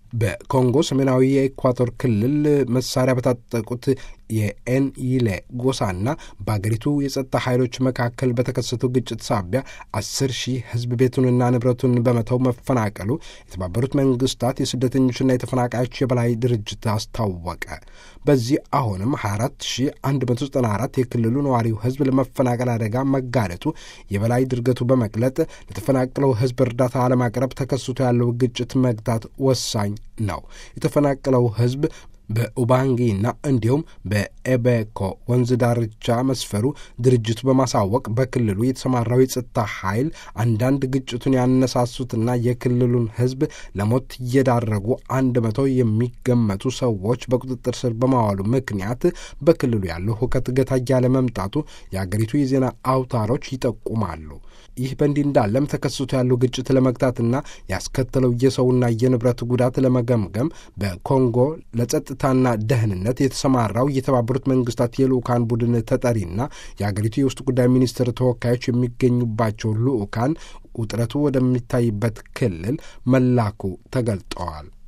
በኮንጎ ሰሜናዊ የኢኳቶር ክልል መሳሪያ በታጠቁት የኤንይሌ ጎሳና በአገሪቱ የጸጥታ ኃይሎች መካከል በተከሰተው ግጭት ሳቢያ አስር ሺህ ሕዝብ ቤቱንና ንብረቱን በመተው መፈናቀሉ የተባበሩት መንግስታት የስደተኞችና የተፈናቃዮች የበላይ ድርጅት አስታወቀ። በዚህ አሁንም 24194 የክልሉ ነዋሪው ሕዝብ ለመፈናቀል አደጋ መጋለጡ የበላይ ድርገቱ በመግለጥ ለተፈናቀለው ሕዝብ እርዳታ አለማቅረብ ተከስቶ ያለው ግጭት መግታት ወሳኝ ነው። የተፈናቀለው ሕዝብ በኡባንጊና እንዲሁም በኤቤኮ ወንዝ ዳርቻ መስፈሩ ድርጅቱ በማሳወቅ በክልሉ የተሰማራው የጸጥታ ኃይል አንዳንድ ግጭቱን ያነሳሱትና የክልሉን ሕዝብ ለሞት እየዳረጉ አንድ መቶ የሚገመቱ ሰዎች በቁጥጥር ስር በማዋሉ ምክንያት በክልሉ ያለው ሁከት ገታ እያለ መምጣቱ የአገሪቱ የዜና አውታሮች ይጠቁማሉ። ይህ በእንዲህ እንዳለም ተከስቶ ያለው ግጭት ለመግታትና ያስከተለው የሰውና የንብረት ጉዳት ለመገምገም በኮንጎ ለጸጥታና ደህንነት የተሰማራው የተባበሩት መንግስታት የልዑካን ቡድን ተጠሪና የአገሪቱ የውስጥ ጉዳይ ሚኒስትር ተወካዮች የሚገኙባቸው ልዑካን ውጥረቱ ወደሚታይበት ክልል መላኩ ተገልጠዋል።